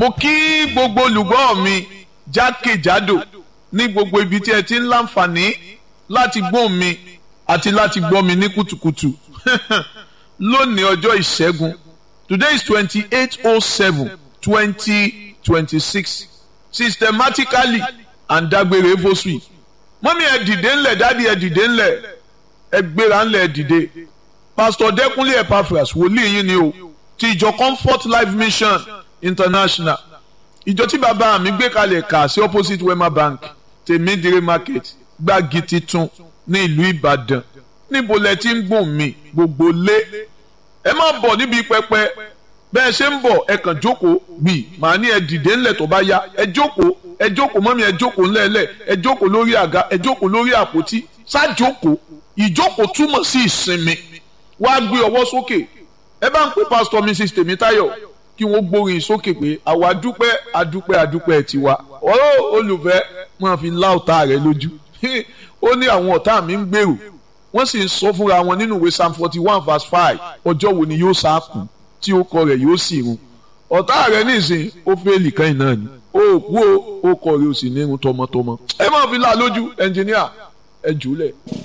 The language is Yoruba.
mo kí gbogbo olùgbọ́ mi jákèjádò ní gbogbo ibi tí ẹ ti ń láǹfààní láti gbọ́ mi àti láti gbọ́ mi ní kùtùkùtù lónìí ọjọ́ ìṣẹ́gun today is twenty eight oh seven twenty twenty six systematically and dágbére fosui mọ́mí ẹ dìde ńlẹ̀ dádì ẹ dìde ńlẹ̀ ẹ gbéra ńlẹ̀ ẹ dìde pastor dẹ́kunlé epaphras wòlíì yín ni o ti ìjọ comfort life mission international ìjọ tí bàbá mi gbé kalẹ̀ kà sí opposite wema bank tèmídìrí market gbági titun ní ìlú ìbàdàn níbo lẹ ti ń gbọ̀n mi gbogbo lé ẹ má bọ̀ níbi pẹpẹ bẹ́ẹ̀ ṣe ń bọ̀ ẹ kàn jókòó gbì màá ní ẹ dìde ńlẹ̀ tó bá yá ẹ jókòó ẹ jókòó mọ́mí ẹ jókòó ńlẹ̀ẹ́lẹ̀ ẹ jókòó lórí àga ẹ jókòó lórí àpótí ṣáàjókòó ìjókòó túmọ̀ sí ìsinmi wàá gbé ọwọ́ sókè ẹ bá ń pè pásítọ̀ mrs tèmítáyọ̀ kí wọ́n gbórin sókè pé àwa dúpẹ́ adúpẹ́ adúpẹ́ tiwa ọ̀rọ̀ olùfẹ́ máa fi lá ọ̀tá rẹ lójú ó ní àwọn ọ̀tá mi ń gbèrò wọ́n sì ń sọ fúnra wọn nínú ìwé psalm forty one verse five ọjọ́ wo ni yóò sá kù tí ó kọ rẹ̀ yóò sì run ọ̀tá rẹ̀ nísìn ó fẹ́ẹ̀lì kan náà ni ó kú ó kọ rẹ̀ ó sì ní irun tọmọtọmọ ẹ máa fi lá lójú ẹnjìníà ẹ jùlẹ̀.